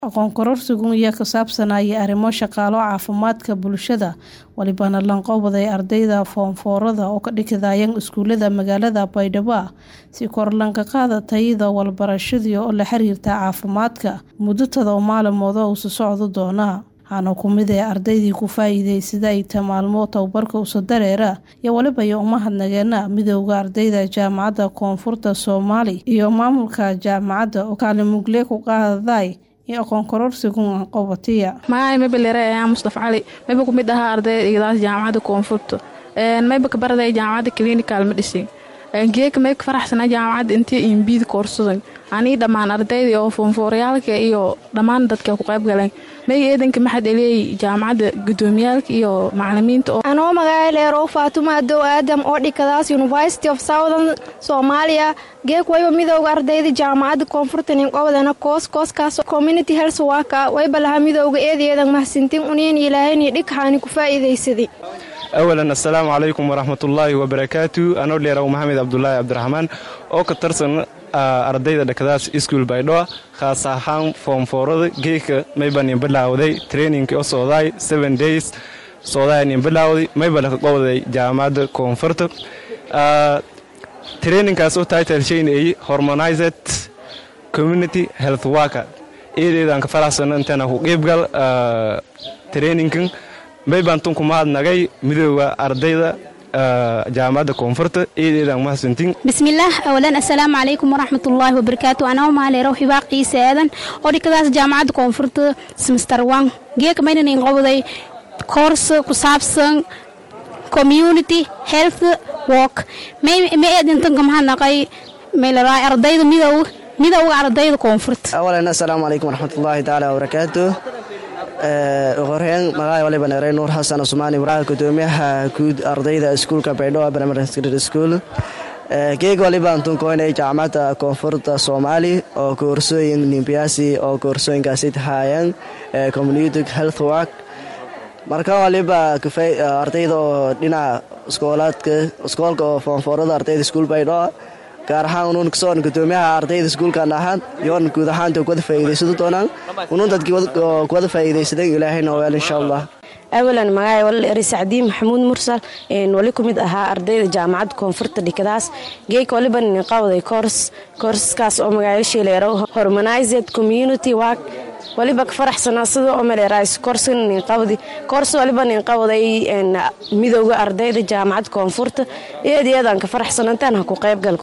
aqoon kororsigu iyo ka saabsanaya arrimo shaqaalo caafimaadka bulshada walibana lanqowday ardayda foomfoorada oo ka dhigidayaan iskuulada magaalada baydhabo si kor lanka qaada tayada walbarashadii oo la xiriirta caafimaadka muddo todoba maalmood oo usu socdo doona waxaana ku mid ee ardaydii ku faa'iidaysada ay ta maalmo tababarka usa dareera iyo waliba iyo umahadnageena midooda ardayda jaamacadda koonfurta soomaali iyo maamulka jaamacadda oo kaalimugle ku qaadaday iyo aqoon kororsigu qobatiya magacay mabalere ayaa mustaf cali mayba ku mid ahaa ardaydaas jaamacadda koonfurta mayba ka baraday jaamacadda clinical medicine geeka may ka faraxsanaa jaamacadda intii imbiid koorsadan anii dhammaan ardaydii oo foonfooryaalka iyo dhammaan dadka ku qayb galeen may eedanka maxad eleeyay jaamacadda gudoomiyaalka iyo macalimiinta anoo magaca leerow faatuma adow aadam oo dhikadaas university of southern soomaaliya geek wayba midooda ardayda jaamacadda koonfurta ninqobdana koos kooskaas community health waka wayba lahaa midooda eedeedan mahadsintin uniin ilaahayni dhigxaani ku faa'iidaysaday awalan assalaamu calaykum waraxmatullaahi wabarakaatu anoo dheeraw maxamed cabdulaahi cabdiraxmaan oo ka tirsan ardayda dhakadaas iskuul baydhoa khaas ahaan foomfoorada geeka maybanin bilaawday traininki oo socdaay seven days socdaanin bilaawday mayba laka qowday jaamacadda koonfurta traininkaas oo title shaynayay hormonized community health worker eedeedaan ka faraxsano intana ku qiibgal traininkan maybaan tunku mahadnagay midooda ardayda jaamacadda koonfurta eedeedaan mahadsantiin bismillaah awalan assalaamu calaykum waraxmatullaahi wabarakaatu anaa maaleero hibaaq ciise aadan oo dhikadaas jaamacadda koonfurta semister one geeka maynan inqowday koors ku saabsan community health work may eedintanka mahadnaqay maylaraa ardayda midooga midowga ardayda koonfurta awalan assalaamu calaykum waraxmatullaahi tacaala wabarakaatu horeen magaca waliba neerey nuur xasan cusmaan ibraahim gudoomiyaha guud ardayda iskuulka baydhabo primary secondary school geeg walibaan tunkoynay jaamacadda koonfurta soomaali oo koorsooyin nimbiyaasi oo koorsooyinkaasi tahaayeen community health work marka waliba ardayda oo dhinaca iskoolaadka iskoolka oo foonfoorada ardayda iskuul baydhabo gaar ahaan unuun kasoon gudoomiyaha ardayda iskuulkan ahaan yoon guud ahaanta kuwada faa'iidaysan doonaan unuun dadkii kuwada faa'iidaysadan ilaahayna weel insha allah awalan magacay wal eri sacdiin maxamuud mursal wali ku mid ahaa ardayda jaamacadda koonfurta dhikadaas geeka waliba ninqawday koors koorsaskaas oo magacayaashii leero hormonized community work waliba ka faraxsanaa sida oo maleerays koorska ninqawdi koors waliba ninqawday midowga ardayda jaamacadda koonfurta eed iyadaan ka faraxsanantaan ha ku qaybgal